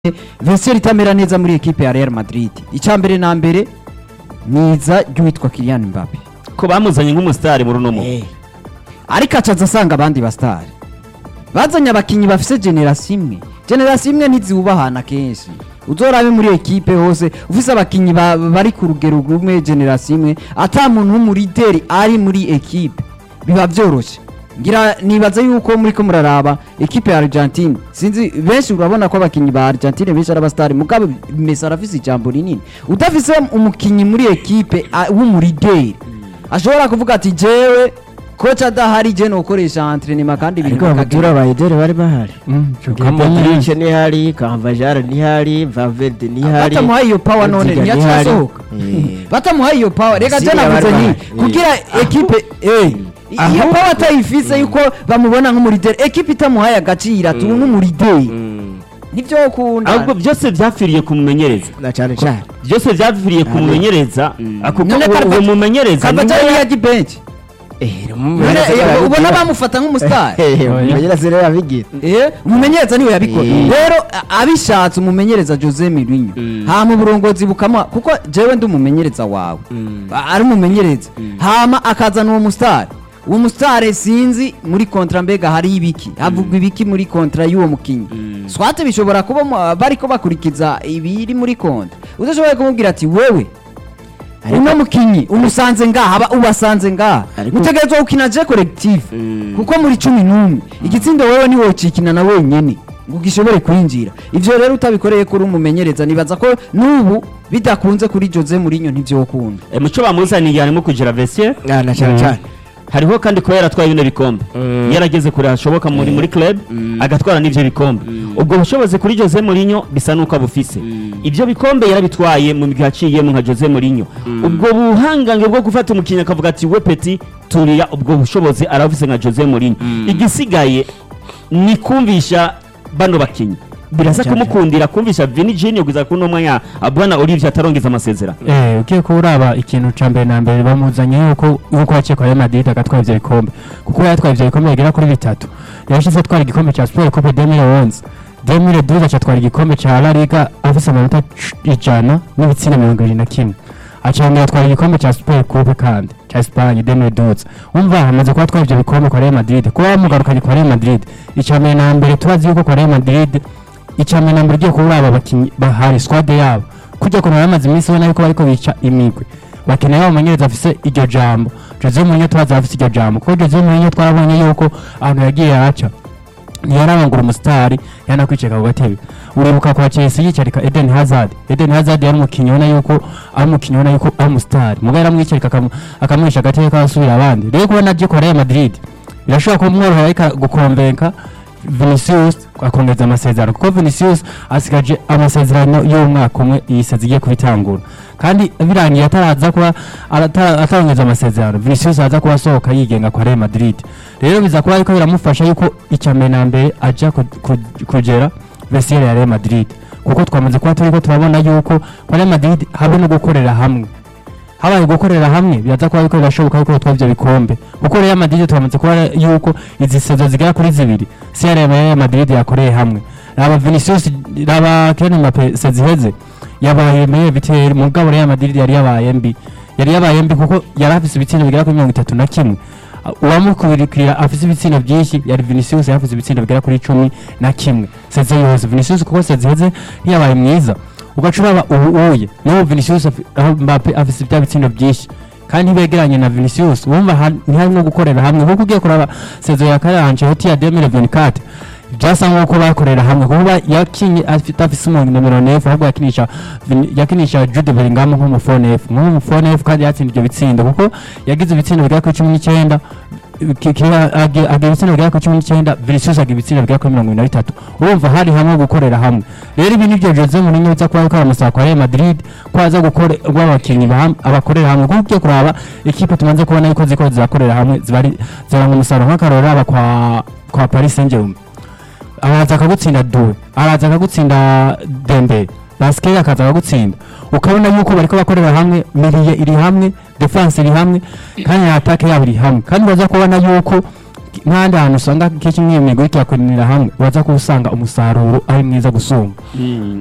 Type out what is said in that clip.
Vincent itamera neza muri ekipe ya Real Madrid icya mbere na mbere niza ry'uwitwa Kylian Mbappe ko bamuzanye nk'umusitari muri uno mu ariko acaza asanga abandi basitari bazanye abakinnyi bafise generasiyo imwe generasiyo imwe ntiziwubahana kenshi uzorabe muri ekipe hose ufise abakinnyi ba- bari ku rugero rumwe generasiyo imwe ata muntu w'umurideri ari muri ekipe biba byoroshye ngira nibaza yuko muri ko muraraba ekipe ya Argentine sinzi benshi urabona ko abakinnyi ba Argentine benshi ari abasitari mugabo Messi arafise ijambo rinini udafise umukinnyi muri ekipe a- w'umurideri ashobora kuvuga ati jewe koca adahari je nokoresha entrenema kandi ibintu ariko abatura bikagenda abayederi bari bahari kamodrice ntihari kamvajara ntihari vaverde ntihari batamuhaye iyo power none Rudiger ntiyaciye ntihari. asohoka Eh. batamuhaye iyo power reka je Syria navuze bari nti bahari. kugira ekipe eh iyo Ahubwo- power atayifise yuko bamubona nk'umurideri ekipe itamuhaye agaciro ati uyu n'umurideri Mm. nivyo ukunda ahubwo byose byapfiriye kumumenyereza na cyane cyane byose byapfiriye kumumenyereza kuko None uwo- uwo Carvajal- mumenyereza Carvajal niwe- yagiye bench Eh, None, umumenyereza eh, arabigira. ubona bamufata nk'umusitari Eh, umumenyereza rero yabigira Eh, umumenyereza niwe yabikora Eh. rero a- abishatse umumenyereza Jose Mourinho hama uburongozi bukamuha kuko jewe ndi umumenyereza wawe A- ari umumenyereza hama akazana uwo musitari uwo musitari sinzi muri kontra mbega hari ibiki havugwa ibiki muri kontra y'uwo mukinnyi swate bishobora kuba mu- bariko bakurikiza ibiri muri kontra udashoboye kumubwira ati wewe uno mukinyi umusanze ngaha aba ubasanze ngaha Ariko- mutegerezwa gukina je collective Mm. kuko muri cumi n'umwe igitsindo wewe niwe ukikina na wenyene ngo gishobore kwinjira ivyo rero utabikoreye kuri umumenyereza nibaza ko n'ubu bidakunze kuri Jose Mourinho ntivyokunda Eh, muco bamuzaniye harimo kugira vestiaire Ah, na cyane cyane hariho kandi kuba yaratwaye bino bikombe yarageze kure hashoboka muri muri club agatwara n'ivyo bikombe ubwo bushobozi kuri Jose Mourinho bisa nuko abufise ibyo bikombe yarabitwaye mu gihe aciyemo nka Jose Mourinho ubwo buhangange bwo gufata umukinnyi akavuga ati we peti turiya ubwo bushobozi arabufise nka Jose Mourinho igisigaye ni kumvisha bano bakinnyi birasa Cyane. kumukundira kumvisha Vini Junior kuza kuno mwanya abwana Olivier atarongeza amasezerano Eh, ugiye kuba uraba ikintu ca mbere na mbere bamuzanye yuko yuko yaciye kwa Real Madrid agatwara ivyo bikombe kuko yatwaye ivyo bikombe bigera kuri bitatu yashize atwara igikombe ca Sport Coupe 2011 2012 acatwara igikombe ca La Liga afise amanota c- ijana n'ibitsina mirongo ibiri na kimwe acongera atwara igikombe ca Sport Coupe kandi ca Espagne 2012 umva hamaze kuba atwara ivyo bikombe kwa Real Madrid kuba bamugarukanye kwa Real Madrid ica mbere na mbere tubazi yuko kwa Real Madrid ica mbere na mbere ugiye kuba uraba abakinyi bahari squad yabo kujya kuntu bamaze iminsi ubona yuko bariko bica imigwi bakeneye abamenyereza afise iryo jambo Jose Mourinho twaza afise iryo jambo kuko Jose Mourinho twarabonye yuko ahantu yagiye aca ntiyarabangura umusitari yanakwiceka ku gatebe uribuka kwa Chelsea yicarika Eden Hazard Eden Hazard yari umukinnyi ubona yuko ari umukinnyi ubona yuko ari umusitari mugabo yaramwicarika akamu- akamuhisha agatebe k'abasubira abandi rero kubona agiye kwa Real Madrid birashobora kumworohera ariko gukombenka Vinicius akongeza amasezerano kuko Vinicius asigaje amasezerano y'umwaka umwe iyi sezi igiye kubitangura kandi birangiye ataraza kuba atara- atarongeza amasezerano Vinicius aza kuba asohoka yigenga kwa Real Madrid rero biza kuba ariko biramufasha yuko icya mbere na mbere aja ku- ku- kugera vestiaire ya Real Madrid kuko twamaze kuba turiko turabona yuko kwa Real Madrid habe no gukorera hamwe habaye gukorera hamwe biraza kuba ariko birashoboka yuko twaba ivyo bikombe kuko Real Madrid twamaze kuba yuko izi sezo zigera kuri zibiri CR ya Real Madrid yakoreye hamwe raba Vinicius raba Kylian Mbappe seziheze yabaye meilleur buteur mugabo Real Madrid yari yabaye mbi yari yabaye mbi kuko yari afise ibitsina bigera kuri mirongo itatu na kimwe uwamukurikira afise ibitsina byinshi yari Vinicius yari afise ibitsina bigera kuri cumi na kimwe seze yose Vinicius kuko seziheze ntiyabaye mwiza ugaca uraba ubu uye n'ubu Vinicius afi- aho Mbappe afise bya bitsindo byinshi kandi ntibegeranye na Vinicius wumva ha- ntiharimo gukorera hamwe kuko ugiye kuraba sezo ya kare Ancelotti ya 2024 byasa nk'uko bakorera hamwe kuba yakinye afite afise umuntu nimero nefu ahubwo yakinisha Vin- yakinisha Jude Bellingham nk'umufonefu nk'umufonefu kandi yatsinda ibyo bitsindo kuko yagize ibitsindo bigera kuri cumi n'icyenda ki- ki- agi- agira ibitsindo bigera kuri cumi n'icyenda Vinicius agira ibitsindo bigera kuri mirongo ine na bitatu urumva hari hamwe gukorera hamwe rero ibi nibyo Jose Mourinho biza kuba ariko aramusaba kwa Real Madrid ko aza gukora abakinnyi baham- abakorera hamwe kuko ugiye kuraba ikipe tumaze kubona yuko ziko zirakorera hamwe ziba ari ziranga umusaruro nk'akarorero aba kwa kwa Paris Saint-Germain araza akagutsinda Doué araza akagutsinda Dembele Basket akaza akagutsinda ukabona yuko bariko bakorera hamwe Meriye iri hamwe defense iri hamwe kandi na attaque yabo iri hamwe kandi baza kubona yuko nk'ahandi hantu usanga kenshi nk'iyo migwi ikirakurinira hamwe uraza kuba usanga umusaruro ari mwiza gusumba